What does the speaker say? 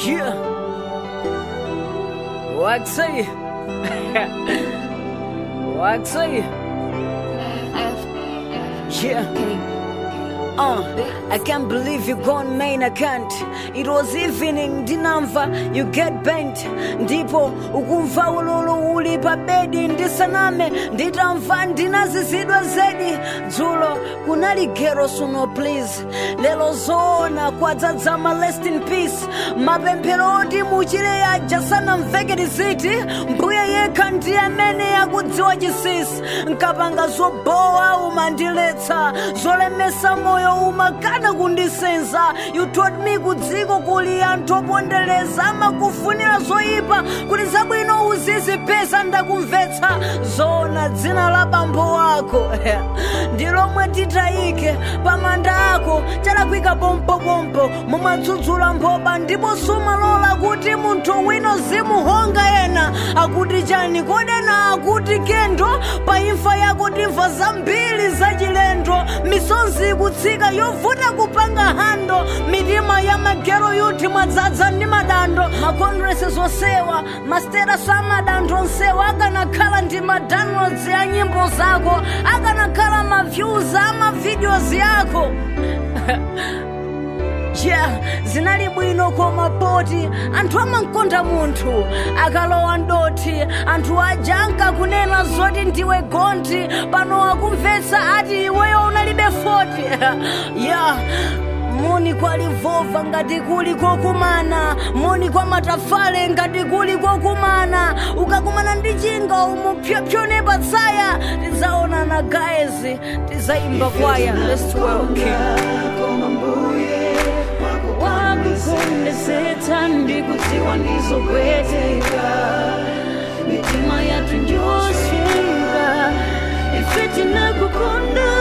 Yeah. Waxy. Waxy. Yeah. Uh, I can't believe you gone main I can't It was evening ndinamva you get bent ndipo ukumva ululu uli pa bedi ndisaname nditamva ndinazizidwa zedi dzulo kunali gero suno please lelo zoona kwadzadzama rest in peace mapemphero oti muchire aja sanamveke tiziti mbuye yekha ndi amene yakudziwa chisisi nkapanga zobowa umandiletsa zolemesa moyo umakana kundisenza you told me kudziko kuli anthu opondereza amakufunira zoyipa kuti zabwino uzizipeza ndakumvetsa zoona dzina la bambo wako ndi lomwe titayike pamanda ako chalakwika pompopompo mumadzudzula mphoba ndipo sumalola kuti munthu wino zimuhonga ena akuti chani kodena akuti kendo pa imfa yako timva zambiri zachilendo misonzi ikutsika yovuta kupanga hando mitima ya magero yuti mwadzadza ndi madando makondresi zosewa masterasi amadantho nsewa akanakhala ndi madownloads ya nyimbo zako akanakhala maviews amavideos yako yeah zinali bwino koma poti anthu amankonda munthu akalowa ndoti anthu aja ankakunena zoti ndiwe gonti pano akumvetsa ati iweyo unalibe 40 yeah moni kwa livova ngati kuli kokumana moni kwa matafale ngati kuli kokumana ukakumana ndi chinga umu pyopyone patsaya tidzaonana guys tidzayimba kwaya let's welcome koma mbuye wakukondetsetsa ndikudziwa ndizopweteka mitima yathu njosweka ife tinakukonda